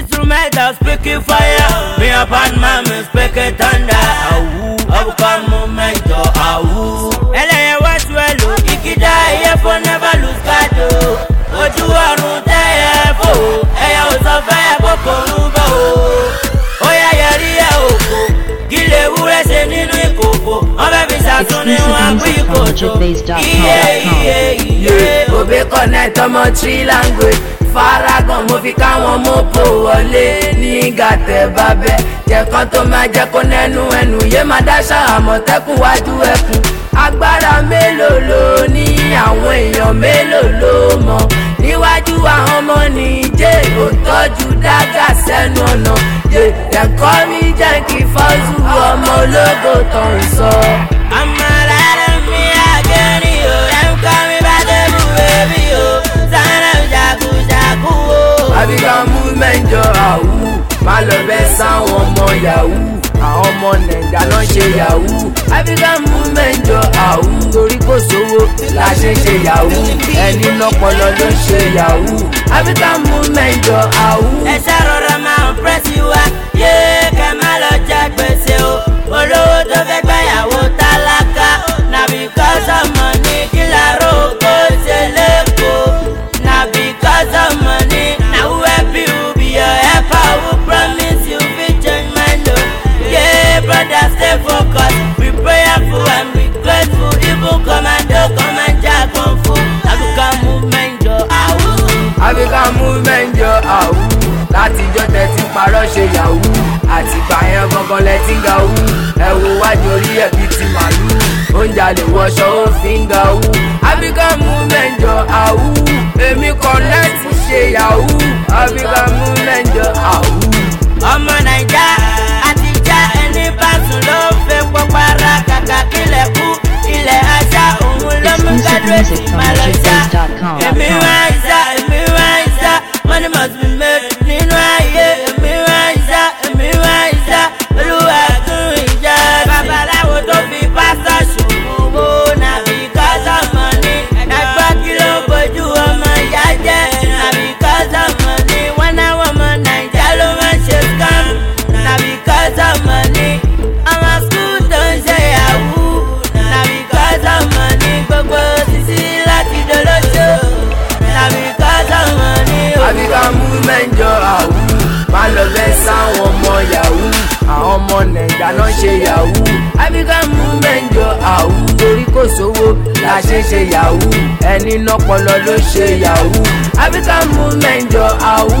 Instrumental speaking fire. Me up and man, me speaking thunder. Awu, African movement, oh, awu. Ẹlẹ́yẹ wá sí ẹlò, ìkìdá ẹyẹ fọ́ never lose guard o. Ojú ọ̀run tẹ́yẹ fò, ẹyẹ ò sọ fẹ́yẹ kó kò ń bọ̀ o. Ó yá yẹrí ẹ̀ òkò, kí lè wúrẹ́ ṣe nínú ìkòkò. Wọ́n fẹ́ fi ṣàtún ní wọn pín ìkòtò. Iye iye iye. Òbí connect ọmọ tree language. Faragan mo fi káwọn mọ́pò wọlé ní gàtẹ́ bábẹ́. Jẹ̀kan tó máa jẹ́ kó nẹ́nu ẹnu yé máa dáṣà àmọ̀tẹ́kùn wájú ẹkùn. Agbára mélòó ló ní àwọn èèyàn mélòó ló mọ̀? Níwájú àwọn ọmọ nìjẹ́ ò tọ́jú dágà sẹ́nu ọ̀nà. Ẹ̀kọ́ mi jẹ́ kí fọ́sù ọmọ ológo tó ń sọ. I'm a lot of me again, yo. Them call me by the baby, yo. Son of Jagu Jagu, oh. African movement jọ àwù má lọ bẹ sáwọn ọmọ yahoo àwọn ọmọ nàìjà náà ṣe yahoo African movement jọ àwù torí kò sówó la ṣe ṣe yahoo ẹni lọpọlọ ló ṣe yahoo African movement jọ àwù. ẹ ṣàròrọ máa ń pẹ́sì wá yé kẹ́ má lọ jẹ gbèsè o olówó tó fẹ́ gbẹ̀yàwó tálákà na because of money kí làárọ̀ kó ṣe lẹ́kọ̀ọ́ na because of money na who help you be your helper who promise you fit change mind o yeah brother stay focused be prayerful and be grateful even commando command kung fu African movement jọ àwù. African movement jọ àwù látijọ́ tẹ̀tí parọ́ ṣe yahoo àtìgbà yẹn gangan lẹ́tí ń ga wú ẹ wo wájú orí ẹ̀ bíi ti màlúù oúnjẹ àlè wọṣọ ó fi ń ga wú African movement jọ àwù èmi connect ṣe yahoo African movement jọ àwù. ọmọ naija àti já ẹni bá sùn ló ń fẹ́ pọ́pára kàkà kílẹ̀ kú ilẹ̀ ajá òun ló mú gádùrẹ́tì máa lọ já èmi wá ìsá èmi wá ìsá money must be made nínú ayé èmi wá ìsá èmi wá ìsá olúwa tún ìjà babaláwo tó fi pásítọ̀ ṣòwò na because of money ẹgbẹ́ kí ló ń bójú ọmọ ìyá jẹ́ na because of money wọ́n náwó ọmọ naija ló máa ń ṣe scam na because of money ọmọ school tó ń ṣe yahoo na because of money gbogbo títí láti dolóṣó na because of money. o. African movement jọ àwù má lọ bẹ sáwọn ọmọ yahoo àwọn ọmọ nàìjà náà ṣe yahoo African movement jọ àwù torí kò sówó la ṣe ṣe yahoo ẹni lọpọlọ ló ṣe yahoo African movement jọ àwù.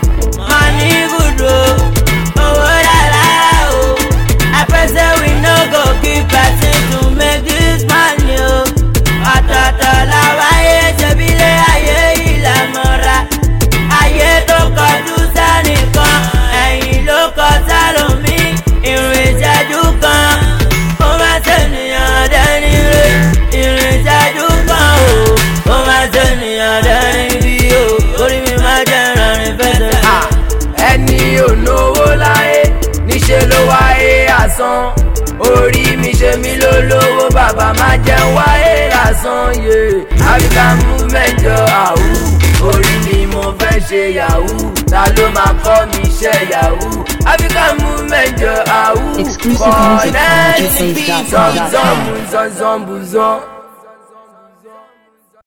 Money good o, owó dára o. I pray say we no go keep person to make this money o. Ọ̀tọ̀ọ̀tọ̀ la wáyé ṣebí ilé ayé yìí la mọ̀ra. Ayé tó kọjú sẹ́nìkan, ẹ̀yìn ló kọ sálòmí. Ìrìn ìṣẹ́jú kan, ó máa ṣènìyàn dẹ́ni rè. Ìrìn ìṣẹ́jú kan o, ó máa ṣènìyàn dẹ́ni bí o. Orí mi máa jẹ́ ìrànrin fẹsẹ̀. Ah, ẹni ò náwó láyé níṣẹ́ ló wáyé àsán orí mi ṣe mí ló lówó bàbá má jẹun wáyé àsán yé African movement jọ àwù orí mi mo fẹ́ ṣe yahoo ta ló máa kọ́ mi ṣe yahoo African movement jọ àwù Exclusive music from connect DJFace.com. zọm zọm zọm zọm zọm.